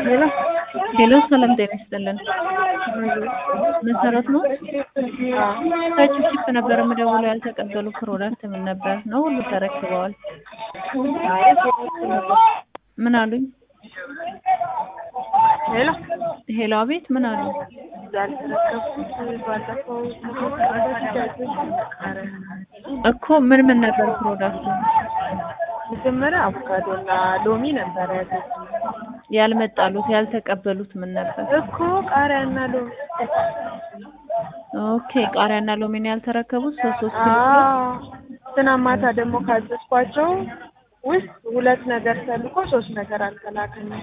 ሄሎ ሄሎ ሰላም ጤና ይስጥልን። መሰረት ነው ከቺፕ ነበር የምደውለው። ያልተቀበሉ ፕሮዳክት ምን ነበር ነው? ሁሉ ተረክበዋል። ምን አሉኝ? ሄሎ ሄሎ አቤት፣ ምን አሉ? ያልተረከብኩት ባለፈው እኮ ምን ምን ነበር ፕሮዳክቱ? መጀመሪያ አቮካዶ እና ሎሚ ነበረ ያዘዝኩት ያልመጣሉት ያልተቀበሉት ምን ነበር? እኮ ቃሪያ እና ሎሚ ኦኬ ቃሪያና ሎሚን ያልተረከቡት ሶስት ሶስት ኪሎ አዎ ትናንት ማታ ደግሞ ካዘዝኳቸው ውስጥ ሁለት ነገር ተልኮ ሶስት ነገር አልተላከልኝም።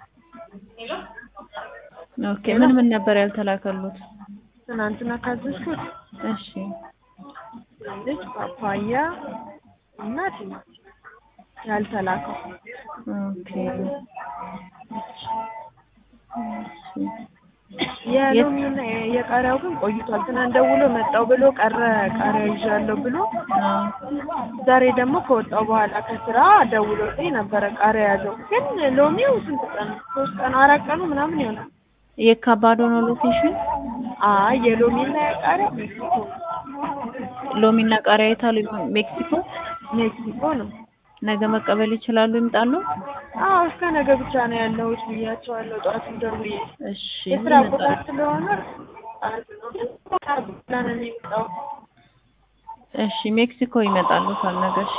ኦኬ ምን ምን ነበር ያልተላከሉት? ትናንትና ካዘዝኩት እሺ ልጅ ፓፓያ እና ቲማቲም ያልተላከው ኦኬ የሎሚውና የቃሪያው ግን ቆይቷል። ትናንት ደውሎ መጣው ብሎ ቀረ ቃሪያ ይዣለሁ ብሎ ዛሬ ደግሞ ከወጣው በኋላ ከስራ ደውሎልኝ ነበረ ቃሪያ ያዘው። ግን ሎሚው ስንት ቀን ሶስት ቀን አራት ቀኑ ምናምን ይሆናል። የካባዶ ነው ሎኬሽን? አይ የሎሚና የቃሪያ ሜክሲኮ ሎሚና ቃሪያ የታሉ? ሜክሲኮ ሜክሲኮ ነው። ነገ መቀበል ይችላሉ? ይምጣሉ? አዎ እስከ ነገ ብቻ ነው ያለሁት ብያቸዋለሁ። ጠዋት ደውዬ እሺ የስራ ቦታ ስለሆነ ነው የሚመጣው። እሺ ሜክሲኮ ይመጣሉ ካልነገ። እሺ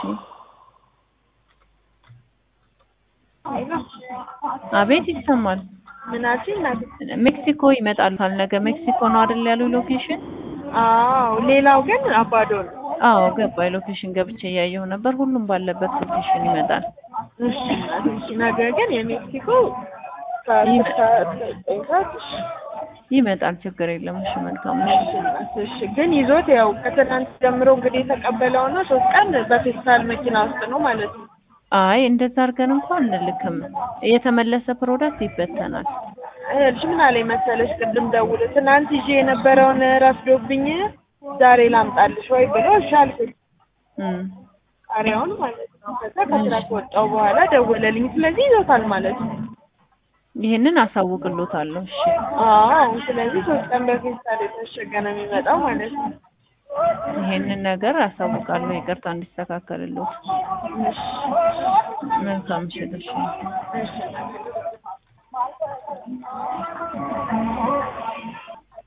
አቤት ይሰማል። ምናችን ናት? ሜክሲኮ ይመጣሉ ካልነገ። ሜክሲኮ ነው አይደል ያሉ ሎኬሽን? አዎ ሌላው ግን አባዶ ነው። አዎ ገባኝ። ሎኬሽን ገብቼ እያየሁ ነበር። ሁሉም ባለበት ሎኬሽን ይመጣል። እሺ እሺ። ነገ ግን የሜክሲኮ ከአስር ሰዓት እስከ ዘጠኝ ሰዓት እሺ ይመጣል። ችግር የለም። እሺ መልካም ነው። እሺ ግን ይዞት ያው ከትናንት ጀምሮ እንግዲህ የተቀበለውና ሶስት ቀን በፌስታል መኪና ውስጥ ነው ማለት ነው። አይ እንደዛ አድርገን እንኳን እንልክም። የተመለሰ ፕሮዳክት ይበተናል። እልሽ ምን አለኝ መሰለሽ ቅድም ደውሎ ትናንት ይዤ የነበረውን ረፍዶብኝ ዛሬ ላምጣልሽ ወይ ብሎ እሺ አልኩኝ። እም ቃሪያውን ማለት ነው። ከዛ ከስራ ከወጣሁ በኋላ ደወለልኝ። ስለዚህ ይዞታል ማለት ነው። ይህንን አሳውቅሎታለሁ። እሺ አዎ ስለዚህ ሶስት ቀን በፌስታል የታሸገ ነው የሚመጣው ማለት ነው። ይሄንን ነገር አሳውቃለሁ። ይቅርታ እንዲስተካከልሎት። እሺ መልካም ምሽት። እሺ እሺ